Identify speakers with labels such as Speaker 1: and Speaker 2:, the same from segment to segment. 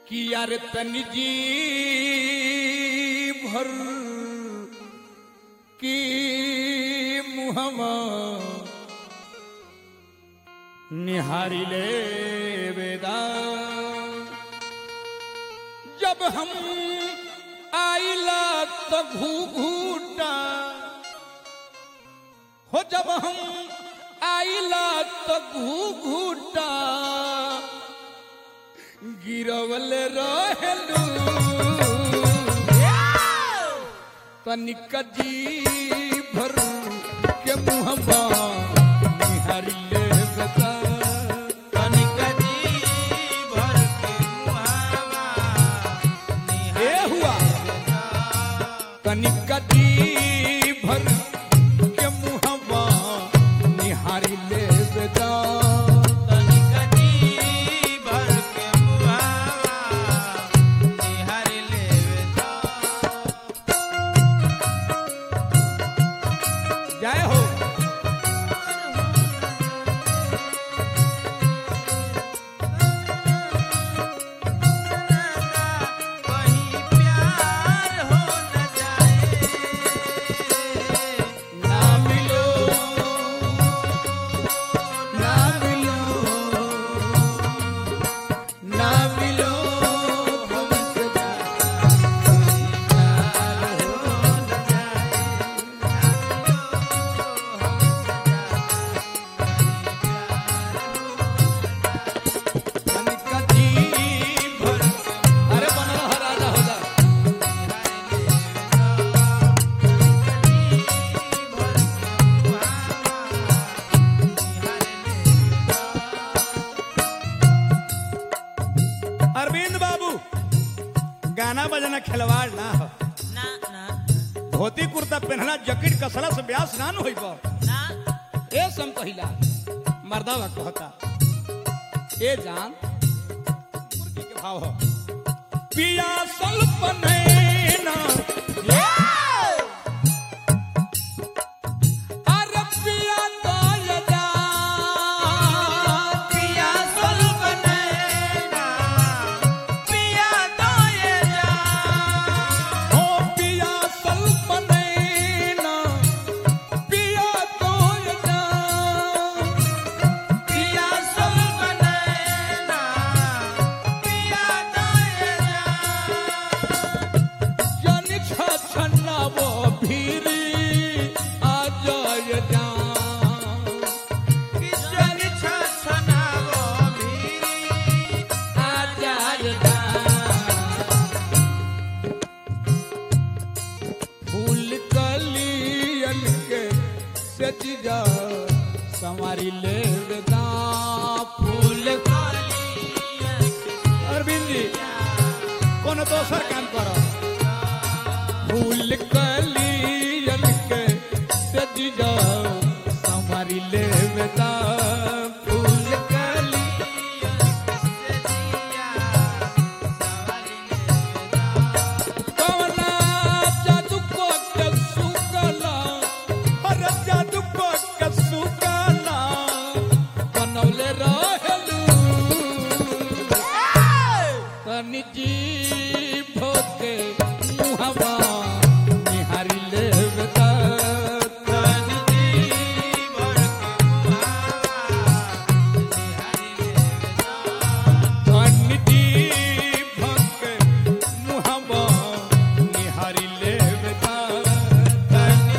Speaker 1: कि यार तनी जी भर की मुहमा निहारी ले वेदा जब हम आइला तो घू घूटा हो जब हम आइला तो घू घूटा गिरवल रहलू तनिक जी भर के मुहबा निहारी ले बता
Speaker 2: तनिक जी भर के मुहावा
Speaker 1: ए हुआ तनिक जी भर के मुहबा निहारी ले बता
Speaker 2: तनिक जी भर के मुहावा निहार लेवेदा
Speaker 1: जय हो
Speaker 2: कहीं प्यार हो न जाए
Speaker 1: ना मिलो ना मिलो ना मिलो हमसे तनिका जी भर अरे बनल ह राजा हो जा अरविंद बाबू गाना बजाना खिलवाड़ ना हो
Speaker 2: ना ना
Speaker 1: धोती कुर्ता पहनना जैकेट कसला से ब्यास ना न होई बा
Speaker 2: ना
Speaker 1: ए सम कहिला मर्दावा कहता ए जान मुर्गी के भाव हो पिया सल्पनैना अरे पिया दाय जा
Speaker 2: पिया स्वल्प नैना पिया दोये जा
Speaker 1: हो पिया सल्पनैना पिया दाय जा
Speaker 2: पिया स्वल्प नैना पिया दोये जा
Speaker 1: जन छछनावो भीरी आ जाय जा
Speaker 2: किजन छछनावो भीरी
Speaker 1: फूल कलियन के सजिजा संवारी ले वेदा फूल अरविंद जी कोनो दोसर काम करो फूल कलियन के सजिजा संवारी ले वेदा फूल कली कवना जादू को के सुकला हर जादू को के सुकला बनौले रहलू तनि जी भोके मुहवा निहारी ले बता तनि तनि जी भोके मुहवा निहारी ले बता तनि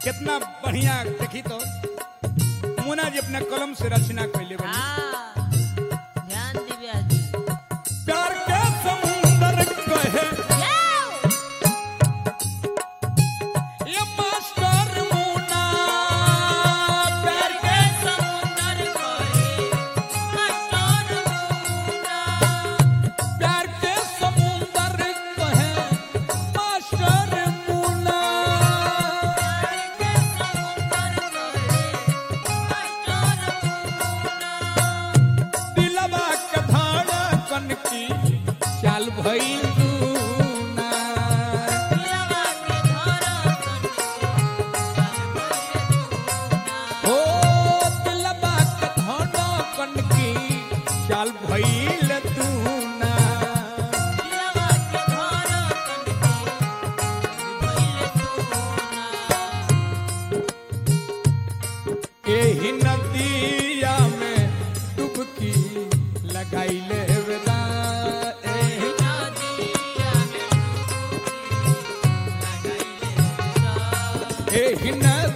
Speaker 1: कितना बढ़िया देखी तो मुना जी अपना कलम से रचना कैले बनी
Speaker 3: हाँ ध्यान दी ब्याह जी
Speaker 1: प्यार के समुंदर कहे
Speaker 3: जाओ
Speaker 1: ये मास्टर मुना प्यार
Speaker 3: के समुंदर कोई मास्टर मुना
Speaker 1: प्यार के समुंदर कहे मास्टर मुना
Speaker 3: के समुंदर कोई मास्टर मुना
Speaker 1: दिलवा के धड़कन की चाल भइल दूना
Speaker 3: दिलवा के धड़कन
Speaker 1: ओ दिलवा के धड़कन की चाल भइल दूना
Speaker 3: दिलवा के धड़कन
Speaker 1: एही नदिया में डुबकी लगाइले वेला एही एही नदिया